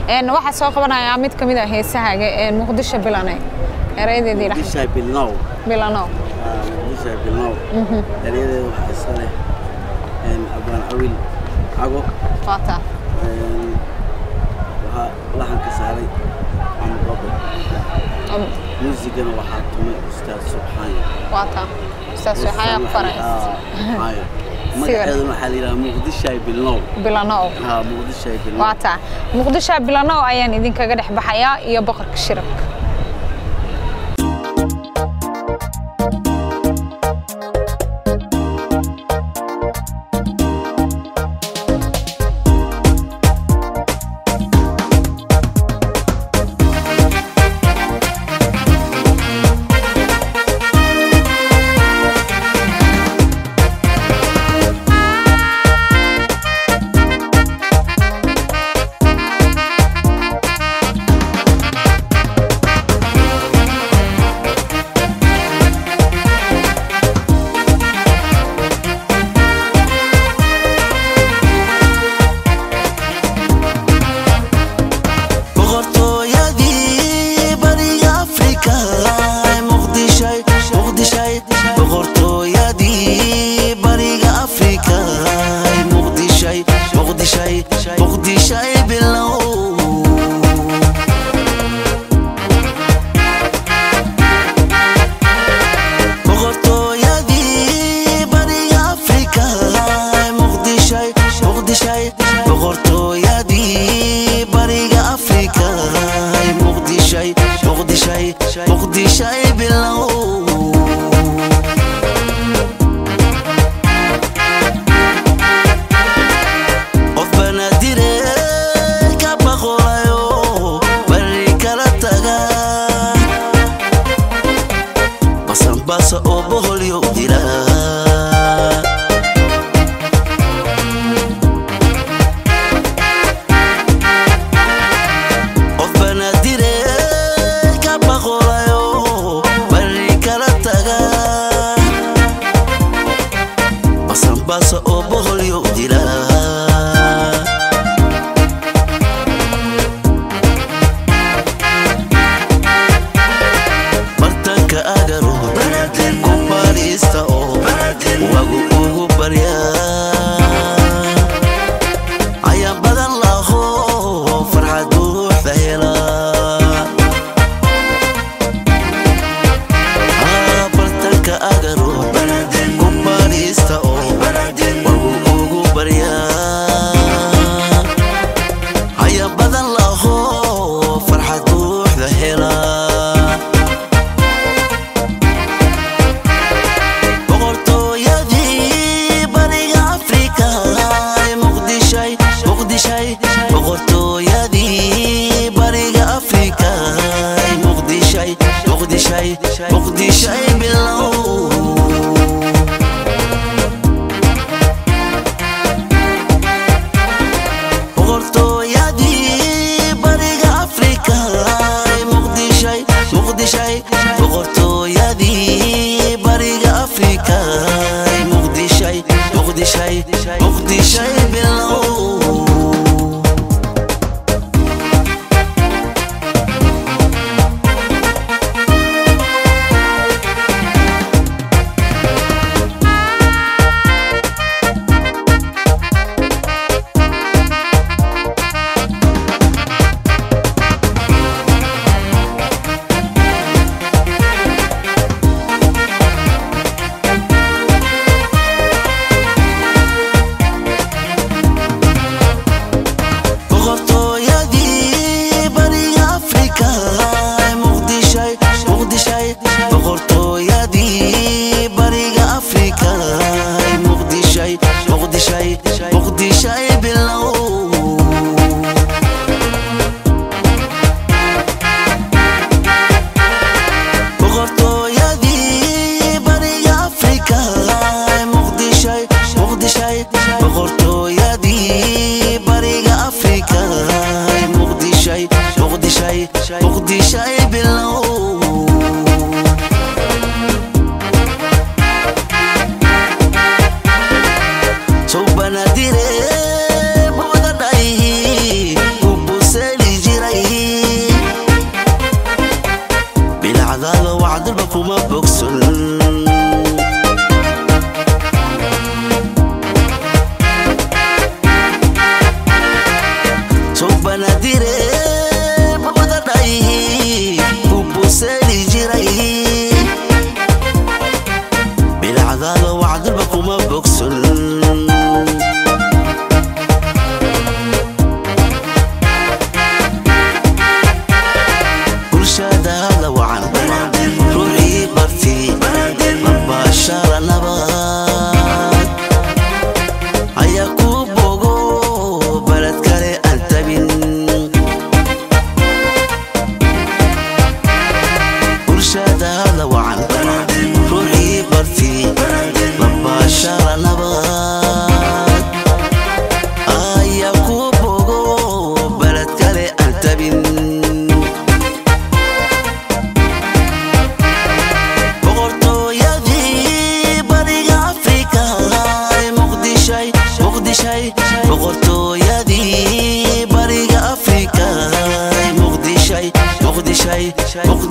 Een, waxaa soo qabanayaa mid ka mid ah heesahaaga ee muqdisho bilane erayadeedii dhex muqdishay bilnow bilano Ah, muqdishay bilnow eryadeeda waxaa iska leh een, abaan awil cago waata een, waxaa laxanka saaray maxamed babo muusigana waxaa tumay ustaad subxaani waata ustaas waxaa ku faray magaceeduna waxaa la yidhaha muqdishay bilnow bilano ha muqdishay bilnow waata muqdisho bilano ayaan idinkaga dhex baxayaa iyo boqorka shirabka boqortooyadii bariga afrika muqdishay muqdishay boqortooyadii bariga afrika muqdishay muqdishay muqdishay bilow boqortooyadii bariga afrika muqdishay muqdishay boqortooyadii bariga afrika muqdishay muqdishay muqdishay bilow qof banadire ka baqolayo bari kala taga basanbasa oo boholyo dila qof banadire ka baqolayo bari kala taga basanbasa oo boholyo dila bartanka agaro ku baadhiista oo wagu ugu barya ayaan badan laho farxad buuxda hela Ah, bartanka agaro ku baadhiista oo wagu ugu barya ayaan badan laho farxad buuxda hela boqortooyadii bariga afrika muqdishay muqdishay boqortooyadii bariga afrika muqdishay muqdishay muqdishay bilow boqortooyadii bariga afrika muqdishay muqdishay boqortooyadii bariga afrika muqdishay muqdishay muqdishay bilow boqortooyadii bariga afrika muqdishay muqdishay boqortooyadii bariga afrika muqdishay muqdishay muqdishay bilow boqortooyadii bariga afrika muqdishay muqdishay boqortooyadii bariga afrika muqdishay muqdishay muqdishay bilow sow banadire buda dhayhi ubuseli kuma bogson sobanadire babadadhayhi bubuseeli jiray bilcadaada wacdulba kuma bogson bulshadaada wacan ruuxii barti mabaashara nabad ayaa ku bogo baled kale aan tabin bulshadaada wacan ruuxii barti mabaashara nabad ayaa ku bogo baled kale aan tabin boqortooyadii bariga afrika muqdishay muqdishay boqortooyadii bariga afrika muqdishay muqdishay muqdishay